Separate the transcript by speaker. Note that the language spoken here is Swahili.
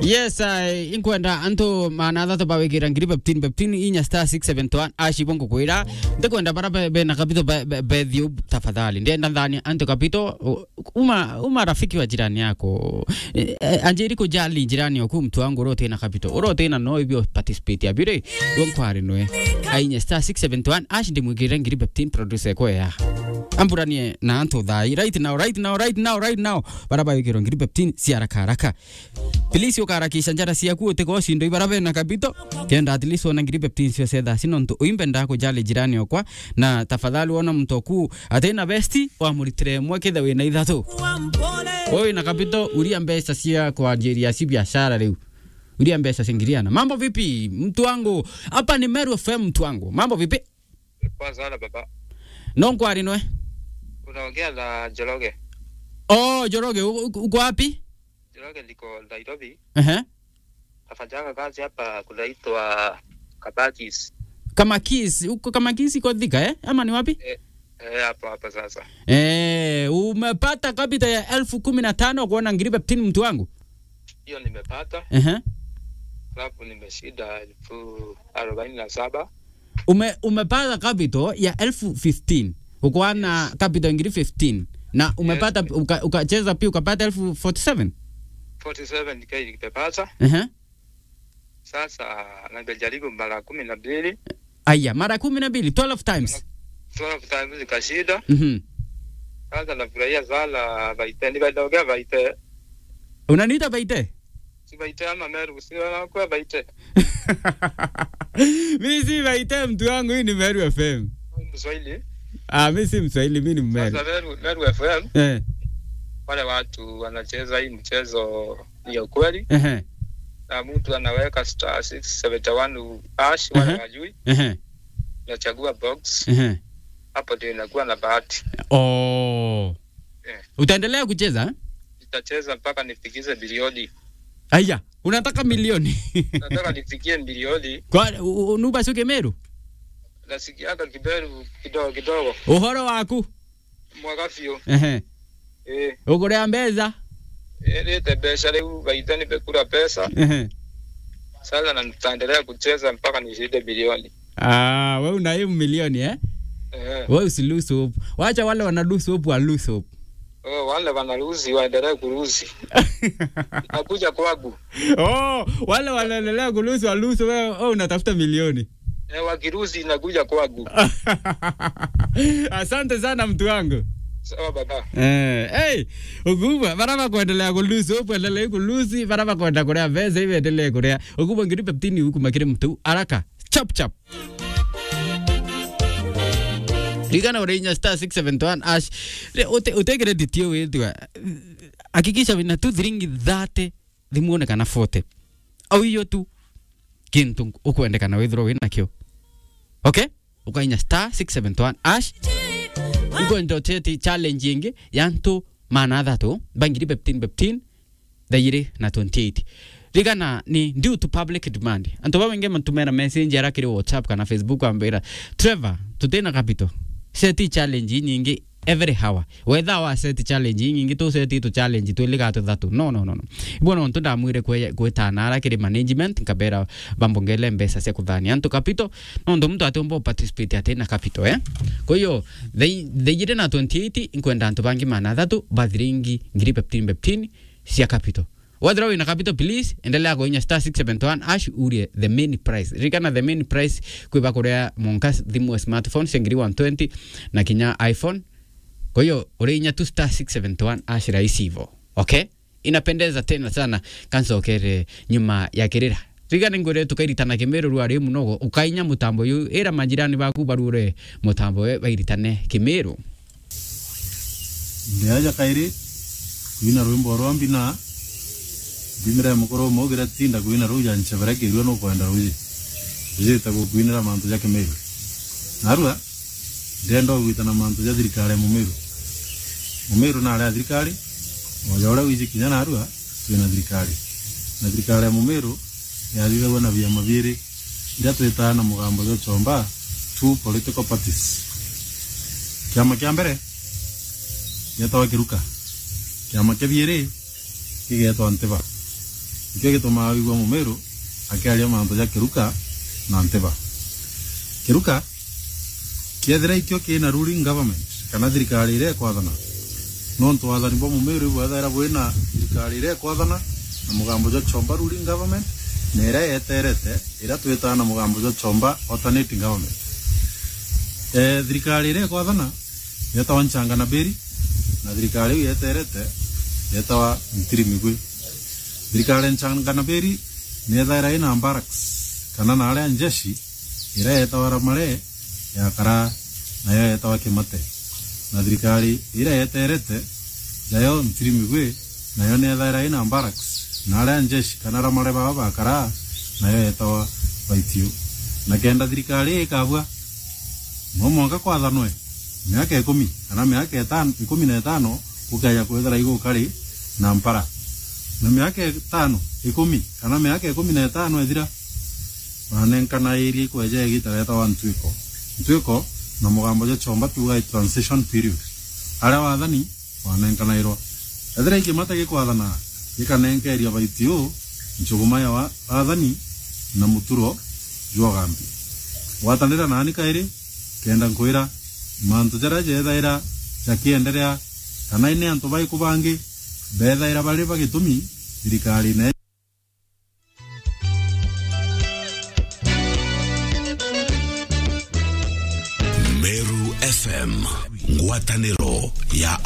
Speaker 1: yes uh, inkwenda antu manatha tubawikira ngiri beptin beptin inya star 671 ashibo ngukwira ndikwenda bara be, be na kapito be, be, bethiu tafadhali ndienda ndani antu kapito u- uma uma rafiki wa jirani yako eh, eh, anjiri kujali jirani yoku mtu wangu urote na kapito urote na no ibio participate abire wankwari nwe ainya star 671 ashi ndimwikira ngiri beptin producer ko ya amburanie na antu thai right now right now right now right now bara bawikirwo ngiri beptin si haraka haraka pilisi ukaharakisha njara ciaku utiga ucindo ibarabe na kapito kenda at least wona ngiri beptin cio cetha cino ntu uimbe nda kujali jirani okwa na tafadhali wona mtu oku atena besti wamuritire mwe kithe wina ithatu wewe na kapito uria mbeca cia kwanjiria ci biashara riu uria mbeca cingiriana mambo vipi mtu wangu hapa ni Meru FM mtu wangu mambo vipi
Speaker 2: Poa sana baba.
Speaker 1: no nkwari nwe
Speaker 2: Unaongea na Joroge.
Speaker 1: oh joroge u- u- uko wapi
Speaker 2: Joroge liko Nairobi.
Speaker 1: ehe
Speaker 2: Nafanyanga kazi hapa kunaitwa Kabatis.
Speaker 1: kama kis uko kama kis iko Thika eh ama ni wapi
Speaker 2: Eh, eh, hapo hapa sasa.
Speaker 1: Eh, umepata kapita ya elfu kumi na tano kuona ngiri beptini mtu wangu.
Speaker 2: Hiyo nimepata.
Speaker 1: Ehe.
Speaker 2: Alafu nimeshida elfu arobaini na saba.
Speaker 1: Ume, umepata kapito ya elfu 15 ukuwa na kapito ngiri 15 na umepata uka- ukacheza pia ukapata elfu 47
Speaker 2: 47k nimepata.
Speaker 1: Ehe.
Speaker 2: Sasa nimejaribu mara kumi na mbili.
Speaker 1: Aya, mara kumi na mbili 12 times.
Speaker 2: 12 times nikashida.
Speaker 1: Mhm.
Speaker 2: Sasa nafurahia sana baite. Nimeongea baite.
Speaker 1: Unaniita baite?
Speaker 2: Si baite ama Meru. Si wanakuwa baite.
Speaker 1: Mimi si baite mtu wangu, hii ni Meru FM.
Speaker 2: Mswahili.
Speaker 1: Ah, mimi si Mswahili, mimi ni Mmeru.
Speaker 2: Sasa Meru, Meru FM.
Speaker 1: Eh.
Speaker 2: wale watu wanacheza hii mchezo ni ya ukweli,
Speaker 1: Ehe.
Speaker 2: na mtu anaweka star 671 hash, wale
Speaker 1: Mhm.
Speaker 2: wajui,
Speaker 1: Ehe.
Speaker 2: unachagua box,
Speaker 1: Ehe.
Speaker 2: hapo ndio inakuwa na bahati.
Speaker 1: Oh.
Speaker 2: Eh.
Speaker 1: Utaendelea kucheza? eh?
Speaker 2: Nitacheza mpaka nifikize bilioni,
Speaker 1: Aya, unataka milioni.
Speaker 2: nataka nifikie bilioni.
Speaker 1: Kwa u- u- nuba suke Meru?
Speaker 2: Nasikiaga kiberu kidogo kidogo,
Speaker 1: Uhoro waku?
Speaker 2: mwaka fio
Speaker 1: Ehe.
Speaker 2: eh,
Speaker 1: Ukurea mbeza?
Speaker 2: eh, lete pesa leo, baita nimekula pesa
Speaker 1: Ehe.
Speaker 2: sasa, na nitaendelea kucheza mpaka nishinde bilioni
Speaker 1: Ah, wewe una hiyo milioni eh?
Speaker 2: eh.
Speaker 1: Wewe usi lose hope. Wacha wale wana lose hope wa lose hope.
Speaker 2: Oh, wale wanaruzi waendelee kuruzi, nakuja kwangu
Speaker 1: oh, wale wanaendelea kulose wa lose wewe wewe unatafuta milioni.
Speaker 2: eh, wakiruzi inakuja kwangu.
Speaker 1: Asante sana mtu wangu.
Speaker 2: Sawa baba.
Speaker 1: Eh, hey, ukubwa baraba kuendelea kulusi upo endelee kulusi baraba kwenda kurea veza hivi endelee kurea ukubwa ngiri peptini huku makire mtu haraka chap chap Ligana urinya star 671 ash Re- ute utegere ditio wetwa hakikisha wina tu thiringi thate thimuone kana fote au hiyo tu kintu ukwendekana withirwo wina kio okay ukainya star 671 ash ikwenda tete challenge ingi yantu mana athatu bangiri beptin beptin thairi na 28 rigana ni due to public demand antu bawenge mantumera message ara kiri whatsapp kana facebook ambira trevor tutena capital seti challenge nyingi every hour whether wa set challenge nyingi tu seti tu challenge tu liga tu thatu no no no no ibona ontu ndamwire kwe kwetana ara kiri management nkabera bambongele mbesa cia kuthani antu capital no ndo mtu atombo participate atena capital eh kwa hiyo theire na 28 inkwenda antu bangi mana thatu bathiringi ngiri peptini peptini cia capital wathira wina capital please endelea kuinya star 671 ash urie the main price rikana the main price kwiba kuria monka thimu ya smartphone cia ngiri 120 na kinya iphone kwa hiyo uriinya tu star 671 ash rahisi hivo okay inapendeza tena sana kansokere nyuma ya kirira rigana ngore tukairitana kimiru rwari munogo ukainya mutambo yu ira majirani baku barure mutambo we bairitane kimiru
Speaker 3: ndiaja kairi kwina rwimbo rwa mbina mbimire mukoro mogira tinda kwina ruja nchebere kirwe no kwenda ruji jita go kwinira mantu ya kemeru narua ndendo gwitana mantu ya thirikari mumiru mumiru na ala thirikari moja ora wiji kinya narua twina thirikari na thirikari ya mumiru yathire na vyama biri iria twitana mugambo yo chomba two political parties kiama kia mbere gĩetagwo kĩruka kĩama kĩa bierĩ gĩgetwo ntĩba ikio gitumaga wigua mumiru akiaria mantu ja kiruka na nteba kiruka kiethira ikio kina ruling government kana thirikari iria ikwathana no ntwathani bwa mumiru bwethaira bwina thirikari iria ikwathana na mugambo jwa chomba ruling government na iria yeterete iria twitaga na mugambo jwa chomba alternating government eh, thirikari iria ikwathana yetawa nchanga na beri na thirikari iu yeterete yetawa ntiri migwi thirikari nchanga na beri nethaira ina barracks kana na aria njeshi iria yetawa ramare yakara nayo yetawa kimate na thirikari iria yeterete jayo ntiri migwi nayo nethaira ina barracks na aria njeshi kana ramare baba bakara nayo yetawa baitio na kenda thirikari ikabua no mwaka kwathanwe miaka ikumi kana miaka itano ikumi na itano ukaya kwethera igukari na mpara na miaka itano ikumi kana miaka ikumi na itano ethira manenkana area ikweja igitareta wa ntwiko ntwiko na mugambo ja chomba tuga transition period aria wathani wanenkanairwa ethira ikimata gikwathana gikanenkeria baitio nchuguma ya wa- wathani na muturo jwa gambi watanira nani kairi kenda nkwira mantu jaria jethaira jakienderea kana ine antu baiku bangi bethaira bari bagitumi thirikari ne
Speaker 4: Meru FM ngwatanĩro ya